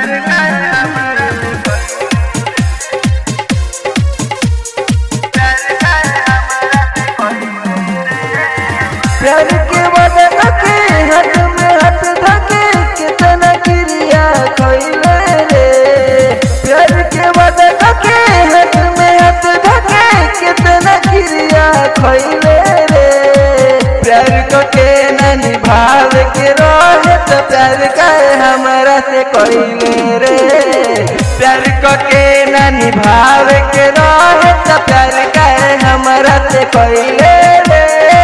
प्यार के वजह के हाथ में हाथ धके कितना क्रिया खइले रे प्यार के वजह के हाथ में हाथ धके कितना क्रिया खइले रे प्यार को के न निभाव के रहे तो प्यार का हमारा से कइले रे प्यार को के न निभाव के रहे तो प्यार का हमारा से कइले रे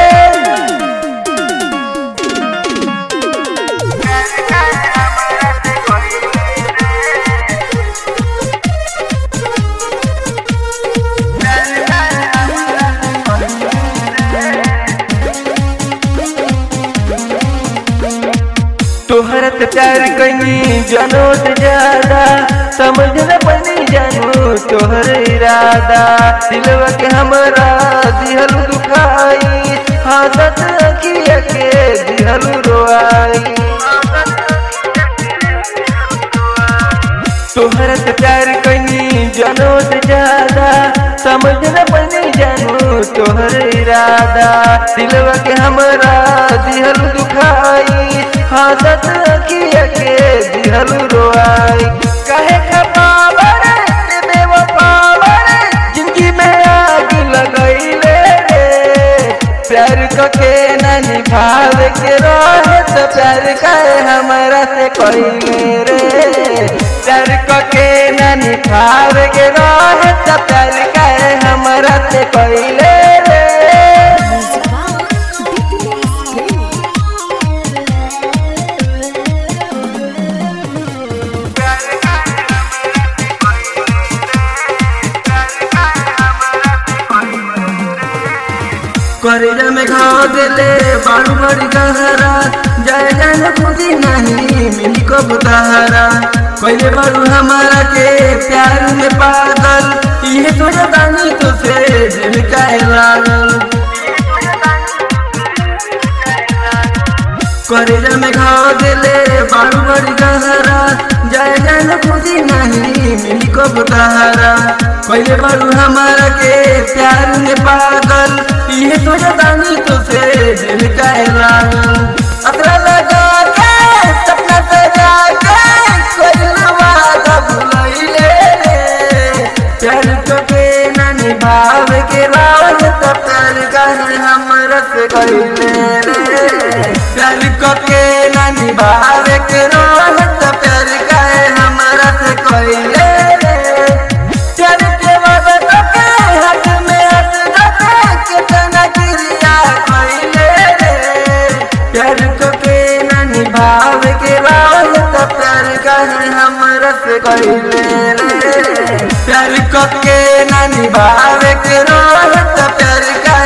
तोहरा तो प्यार कहीं जानो से ज्यादा समझ न बनी जानू तोहर इरादा दिलवा के हमरा दिहल दुखाई हाथत अखिया के दिहल रोआई तोहरा से प्यार कहीं जानो से ज्यादा समझ न बनी जानू तोहर इरादा दिलवा के हमरा दिहल दुखाई हाथत अखिया के दिहल रोआई कहे खपावर बेवफावर जिंदगी में आग लगैले रे प्यार को के न निभाव के रहे तो प्यार का हमारा से कइले रे प्यार को के न निभाव के रहे तो प्यार का हमारा से कइले रे करेजा में घाव देले बारू बड़ी गहरा जाए जाने खुदी नहीं मिली को बुताहरा पहले बारू हमारा के प्यार में पागल ये तो जतानी तो से दिल का लागल करेजा में घाव देले बारू बड़ी गहरा जाए जाने खुदी नहीं मिली को बुताहरा पहले बारू हमारा के प्यार में पागल ये तो जतानी तो से दिल का लागल अतरा लगा के सपना सजा के कोई वादा भुलैले रे प्यार को के न निभाव के राज तो प्यार का हमरा से कइले रे प्यार को के न निभाव के राज तो प्यार का हमरा से कइले रे प्यार के वादा को के हाथ में हाथ धके कितना क्रिया कइले रे प्यार को के न निभाव के राज तो प्यार का हमरा से कइले रे प्यार को के न निभाव के राज तो प्यार का